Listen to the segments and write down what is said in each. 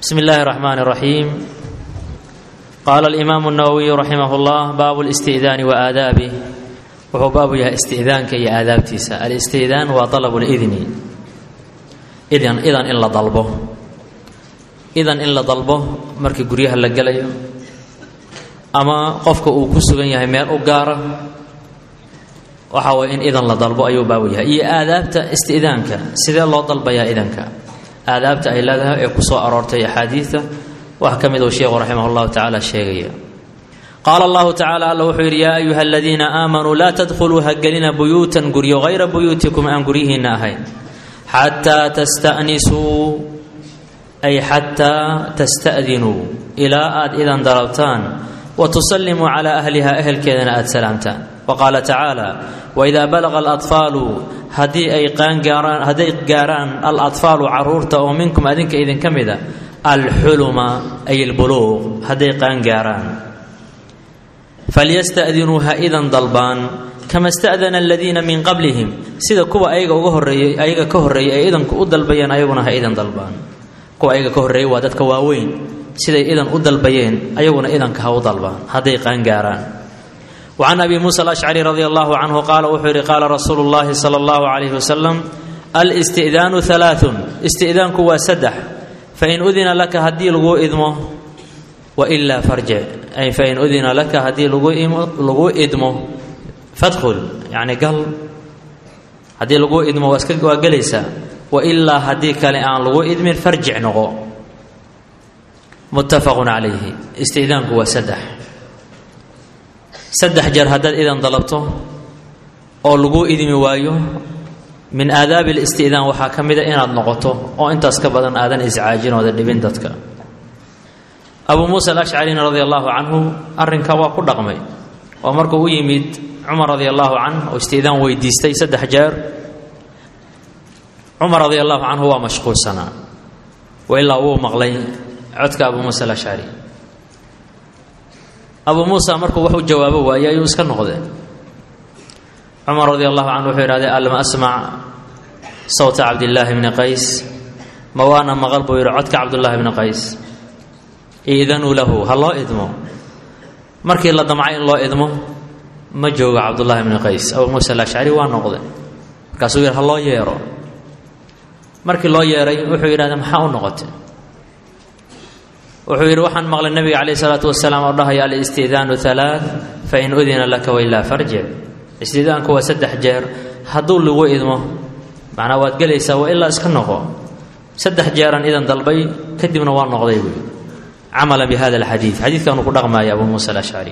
بسم الله الرحمن الرحيم قال الإمام النووي رحمه الله باب الاستئذان وآدابه وهو باب يا استئذانك يا آداب تيسا الاستئذان وطلب الإذن إذن إذن إلا ضلبه إذن إلا ضلبه مركي قريها لقليو أما قفك وكسوغن يهي ميل أقارة waxaa way in idan la dalbo ayuu baabu yahay iyo aadaabta isti'daanka sidee loo dalbayaa idanka aadaabta ay leedahay ee kusoo aroortay axaadiidta wax ka mid uu sheekhu raximah llahu tacaala sheegaya qaala allahu tacala alla wuxuu yidhi yaa ayuha aladiina aamanuu laa tadkhuluu hagelina buyuutan guryo hayra buyuutikum aan guryihiinna ahayn xataa tasta'nisuu ay xataa tasta'dinuu ilaa aad idan dalabtaan wa tusallimuu calaa ahliha ehelkeedana aad salaamtaan waqaala tacaala waidaa balaqa aladfaalu haddii ay qaangaaraan hadday gaaraan aladfaalu caruurta oo minkum adinka idinka mida alxuluma ay albuluuq hadday qaangaaraan falyasta'dinuu ha idan dalbaan kama sta'dana aladiina min qablihim sida kuwa ayaga uga horreeyey ayaga ka horreeyay ay idanku u dalbayeen ayaguna ha idan dalbaan kuwa ayaga ka horreeyay waa dadka waaweyn siday idan u dalbayeen ayaguna idanka ha u dalbaan hadday qaangaaraan وعن أبي موسى الأشعري رضي الله عنه قال وحر قال رسول الله صلى الله عليه وسلم الاستئذان ثلاث استئذانك وسدح فإن أذن لك هدي لغو إذمه وإلا فرجع أي فإن أذن لك هدي لغو إذمه فادخل يعني قال هدي لغو إذمه وقليسا وإلا هدي كالآن لغو إذم فرجع نغو متفق عليه استئذانك وسدح saddex jeer haddaad idan dalabto oo laguu idmi waayo min aadaabi alisti'daan waxaa ka mida inaad noqoto oo intaas ka badan aadan iscaajinooda dhibin dadka abuu muusa alashcarina radia allaahu canhu arrinka waa ku dhaqmay oo markuu u yimid cumar radia allaahu canh oo isti'daan weydiistay saddex jeer cumar radia allahu canhu waa mashquulsanaa wa ilaa wuu maqlay codka abuu muusa alashcari abuu muusa markuu wax u jawaabo waayey ayuu iska noqdee cumar radi allahu canhu wuxuu yidhahdee alma asmac sawta cabdillaahi bni qays ma waana maqal buu yidhi codka cabdullaahi bni qays iidanuu lahu ha loo idmo markii la damcay in loo idmo ma joogo cabdullaahi bni qays abuu muusa alashcari waa noqde markaasuu yidhi ha loo yeero markii loo yeeray wuxuu yidhahdee maxaa u noqotay wuxuu yidhi waxaan maqlay nabiga calayh isalaatu wasalaam oo dhahaya alisti'daanu alaa fain udina laka wailaa farjic isti'daanku waa saddex jeer hadduu lagu idmo macnaa waad gelaysaa waa ilaa iska noqo saddex jeeran idan dalbay kadibna waa noqday buui camalan bi hada alxadiid xadiidkaanuu ku dhaqmaaya abuu muusa alashcari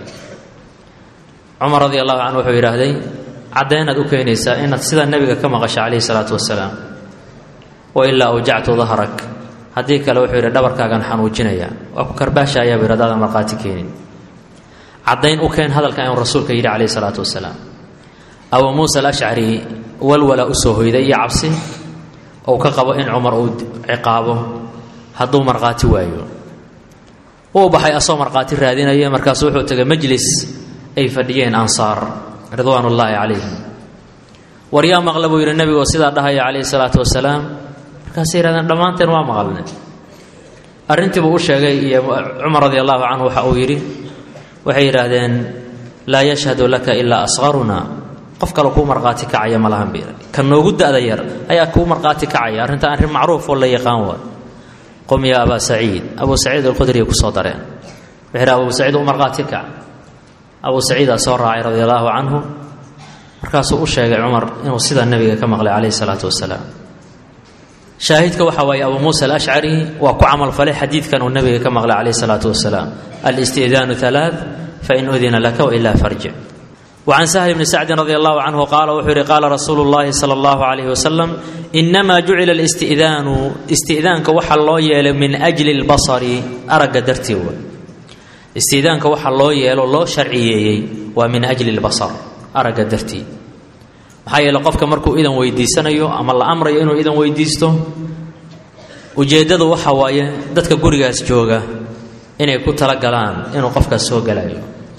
cumar radi allahu canhu wuxuu yidhaahday caddaynaad u keenaysaa inaad sidaa nebiga ka maqasha calayhi salaatu wasalaam wailaa awjactu dahrak haddii kale wuxuu yidhi dhabarkaagan xanuujinaya waa ku karbaashayaa bu yidhi hadaadan markhaati keenin caddayn u keen hadalka inuu rasuulka yidhi calayhi salaatu wasalaam abuu muusa alashcari walwala u soo hoyday iyo cabsi ou ka qabo in cumar uu ciqaabo hadduu markhaati waayo wuu baxay asoo markhaati raadinaya markaasu wuxuu tegay majlis ay fadhiyeen ansaar ridwaan ullaahi calayhim war yaa maqla buu yidhi nebigoo sidaa dhahaya calayhi salaatu wasalaam markaasay yihahdeen dhammaanteen waa maqalne arrintiibuu u sheegay iyo cumar radi allahu canhu waxa uu yidhi waxay yidhaahdeen laa yashhadu laka ilaa asqaruna qof kale kuu markhaati kacaya ma lahan biira ka noogu da'da yar ayaa kuu markhaati kacaya arrinta arrin macruuf oo la yaqaan waa qum yaa abaa saciid abuu saciid alkhudriya ku soo dareen wuxuu yidhi abuu saciid u markhaati kac abuu saciidaa soo raacay radi allahu canhu markaasuu u sheegay cumar inuu sidaa nebiga ka maqlay calayhi salaatu wasalaam shaahidka waxa waaye abuu muusa alashcari waa ku camalfalay xadiidkan uu nabiga ka maqlay calayh salaatu wasalaam alisti'daanu alaa fain udina laka wailaa farjic wacan sahl bni sacdin radi allahu canhu qaala wuxuu yihi qaala rasuulu llahi sala allahu calayhi wasalam inamaa jucila alisti'daanu isti'daanka waxa loo yeelay min ajli lbasari aragga dartii wa isti'daanka waxa loo yeelo loo sharciyeeyey waa min ajli lbasar aragga dartii maxaa yeele qofka markuu idan weydiisanayo ama la amrayo inuu idan weydiisto ujeeddadu waxa waaye dadka gurigaas jooga inay ku talagalaan inuu qofkaas soo galayo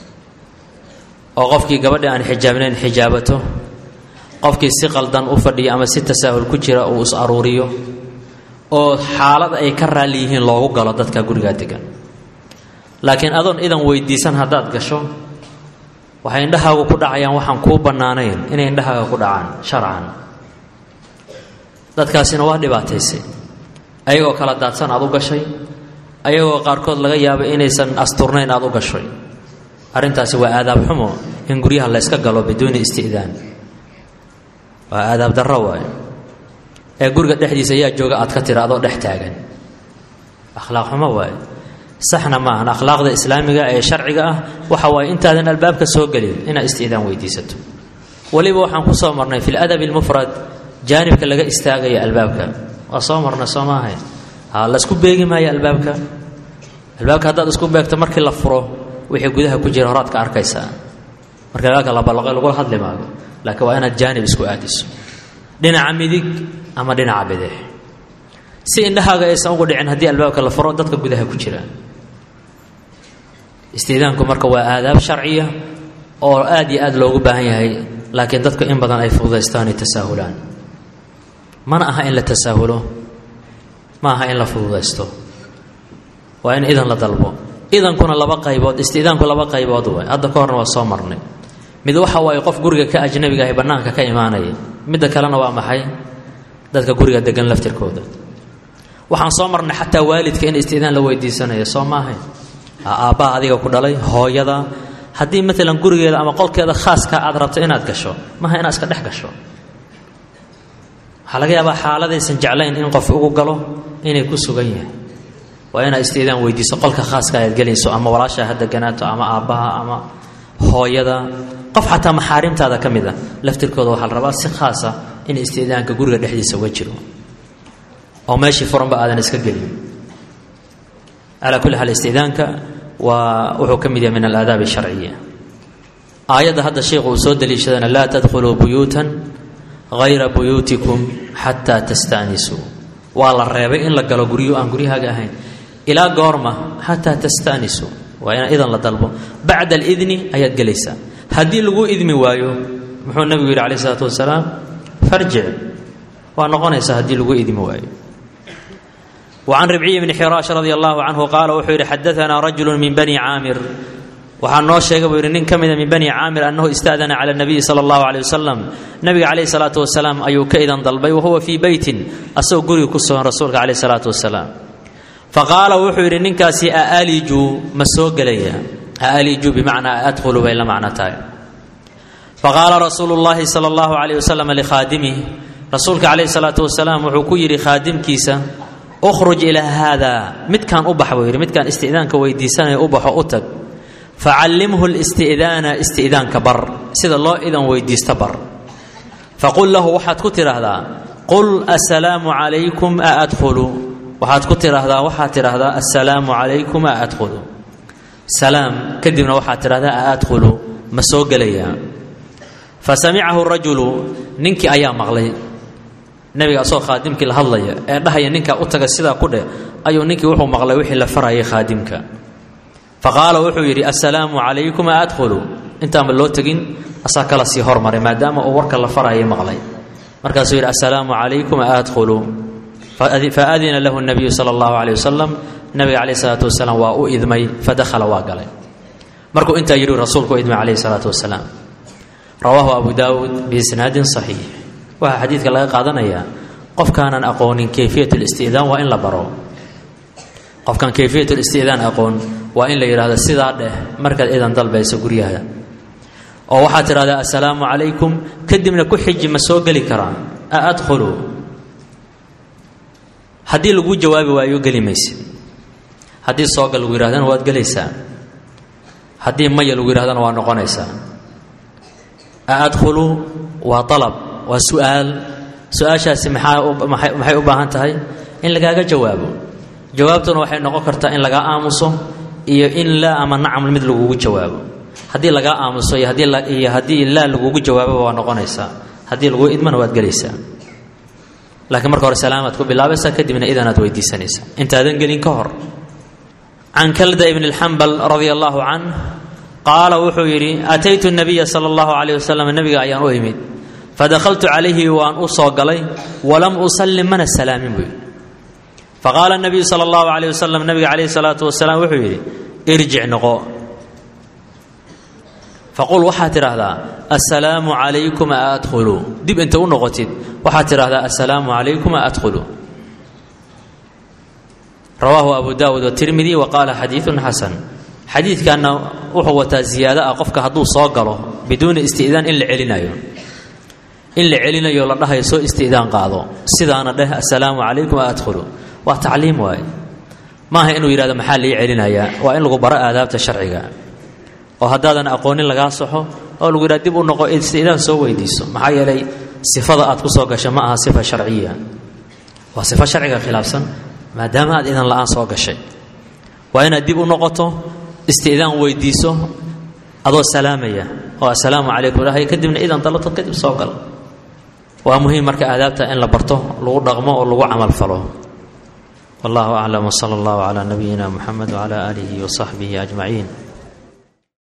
oo qofkii gabadha aan xijaabnayn xijaabato qofkii si qaldan u fadhiya ama si tasaahul ku jira uu is aruuriyo oo xaalad ay ka raalli yihiin loogu galo dadka gurigaa degan laakiin adoon idan weydiisan haddaad gasho waxay indhahaagu ku dhacayaan waxaan kuu bannaanayn inay indhahaaga ku dhacaan sharcan dadkaasina waa dhibaataysay ayagoo kala daadsan aad u gashay ayagoo qaarkood laga yaabo inaysan asturnayn aad u gashay arrintaasi waa aadaab xumo in guryaha la yska galo biduuni isti'daan waa aadaab darro waayo ee guriga dhexdiisa ayaa jooga aad ka tira adoo dhex taagan akhlaaq xumo waayo saxna maahan akhlaaqda islaamiga ee sharciga ah waxa waaye intaadan albaabka soo gelin inaad isti'daan weydiisato weliba waxaan ku soo marnay fi ladabi almufrad jaanibka laga istaagaya albaabka waa soo marnay soo maahay ha laysku beegi maayo albaabka albaabka haddaad isku beegto markii la furo wixii gudaha ku jira horaad ka arkaysaa marka albaabka la ballaqay lagula hadli maayo laakiin waa inaad jaanib isku aadiso dhinaca midig ama dhinaca bidix si indhahaaga aysan ugu dhicin haddii albaabka la furo dadka gudaha ku jira istiidaanku marka waa aadaab sharciya oo aad iyo aad loogu baahan yahay laakiin dadku in badan ay fududaystaan ay tasaahulaan mana aha in la tasaahulo ma aha in la fududaysto waa in idan la dalbo idankuna laba qaybood istiidaanku laba qaybood waay hadda ka horna waa soo marnay mid waxa waaye qof guriga ka ajnabiga ahi bannaanka ka imaanaya midda kalena waa maxay dadka guriga degan laftirkooda waxaan soo marnay xataa waalidka in istiidaan la weydiisanayo soo maahay aabbaha adiga ku dhalay hooyada haddii maalan gurigeeda ama qolkeeda khaaska aad rabto inaad gasho maaha inaad iska dhex gasho waxaa laga yaabaa xaaladaysan jeclayn in qof ugu galo inay ku sugan yahay waa inaad istiidaan weydiiso qolka khaaska ayaad gelayso ama walaashaa ha deganaato ama aabbaha ama hooyada qof xataa maxaarimtaada ka mid a laftirkooda waxaa la rabaa si khaasa in istiidaanka guriga dhexdiisa uga jiro oo meeshii furanba aadan iska gelin calaa kulli xaal istiidaanka waa wuxuu ka mid yahay min alaadaab asharciya aayadda hadda sheikhu uu soo daliishadana laa tadkhuluu buyuutan hayra buyuutikum xataa tastaanisuu waa la reebay in la galo guryo aan guryahaaga ahayn ilaa goorma xataa tastaanisuu waa ina idan la dalbo bacda alidni ayaad gelaysaa haddii lagu idmi waayo muxuu nabigu yidhi alayh isalaatu wasalaam farjic waa noqonaysaa haddii lagu idmi waayo وعن ربعي بن xrاaش رضي الله عنه قال wuxuu yihi xdثna رجل من بني cاamر waxaa noo sheegay buu yihi nin ka mida min bني cاamر أنhu اstأdنa عlى النبي صلى الله عليه وسلم nabiga عaليه الصلاaة وaسلام ayuu ka idan dalbay وhuwa fي beyti asagoo guriga ku sugan rasuulka عaليه الصلاaة وaسلام faqaala wuxuu yidhi ninkaasi aaliju ma soo gelaya aaliju bimacnaa adkhulu bay la macno tahay faqaala rasuulu الlahi salى الlaه عليه وسلم لkhaadimih rasuulka عaليه الصلاaة وaسلام wuxuu ku yidhi khaadimkiisa ukhruj ilaa haadaa midkaan u bax buu yidhi midkaan isti'daanka weydiisanaya u baxo u tag facallimhu listi'daana isti'daanka bar sida loo idan weydiista bar faqul lahu waxaad ku tidhaahdaa qul assalaamu calaykum a adkhulu waxaad ku tidhaahdaa waxaad tidhaahdaa assalaamu calaykum a adkhulu salaam kadibna waxaad tidhahdaa a adkhulu ma soo gelayaa fa samicahu rajulu ninkii ayaa maqlay nabiga asagoo khaadimkii la hadlaya ee dhahaya ninkaa u taga sidaa ku dheh ayuu ninkii wuxuu maqlay wixii la farayay khaadimka fa qaala wuxuu yidhi assalaamu calaykum a adkhulu intaanba loo tegin asaa kala sii hormaray maadaama uu warka la farayay maqlay markaasuu yidhi assalaamu calaykum a adkhulu fa adina lahu nabiyu sala allahu caleyh wasalam nabiga caleyh salaatu wasalaam waa u idmay fadakhala waa galay markuu intaa yidhi rasuulku u idmay caleyhi salaatu wasalaam rawaahu abu daawuud biisnaadin saxiix waxaa xadiidka laga qaadanayaa qofkaanan aqoonin kayfiyat listi'daan waa in la baro qofkaan kayfiyat listi'daan aqoon waa in la yidhahdo sidaa dheh markaad idan dalbayso guryaha oo waxaad tidhahdaa assalaamu calaykum kadibna ku xiji ma soo geli karaa a adkhulu haddii laguu jawaabi waayo geli maysid haddii soogal lagu yidhahdana waad gelaysaa haddii maya lagu yidhahdana waa noqonaysaa a adkhulu waa alab waa su-aal su-aashaasi maxaa maxay u baahan tahay in lagaaga jawaabo jawaabtuna waxay noqon kartaa in lagaa aamuso iyo in laa ama nacam mid lagugu jawaabo haddii lagaa aamuso iyo hadiiiyo haddii laa lagugu jawaababa waa noqonaysaa haddii laguu idmana waad gelaysaa laakiin marka hore salaamaad ku bilaabaysaa kadibna idanaad weydiisanaysaa intaadan gelin ka hor can kalda ibn اlxambal radia allahu canh qaala wuxuu yidhi ataytu nabiya sala allahu calayh wasalam nabiga ayaan u imid fadahaltu calayhi waan u soo galay walam usallim mana salaamin buu yidhi faqaala nabiyu sala allahu calayh wasalam nabiga calayhi salaatu wasalaam wuxuu yidhi irjic noqo faqul waxaad tidhaahdaa assalaamu calaykum a adkhulu dib inta u noqotid waxaad tidhaahdaa assalaamu calaykum a adkhulu rawaahu abu daawuud watirmidi wa qaala xadiidun xasan xadiidkanna wuxuu wataa ziyaado ah qofka hadduu soo galo biduuni isti'daan in la celinayo in la celinayo la dhahayo soo isti'daan qaado sidaana dheh assalaamu calaykum a adkhulu waa tacliim waaye maaha inuu yidhahdo maxaa lii celinayaa waa in lagu baro aadaabta sharciga oo haddaadan aqoonin lagaa saxo oo lagu yidhaha dib u noqo isti'daan soo weydiiso maxaa yeelay sifada aad ku soo gasha ma aha sifa sharciya waa sifo sharciga khilaafsan maadaama aad idan la'aan soo gashay waa inaad dib u noqoto isti'daan weydiiso adoo salaamaya oo assalaamu calaykum dhahay kadibna idan dalabto kadib soo gal waa muhiim marka aadaabta in la barto lagu dhaqmo oo lagu camal falo wallahu aclam wsala allahu calaa nabiyina muxamed wcala aalihi wasaxbihi ajmaciin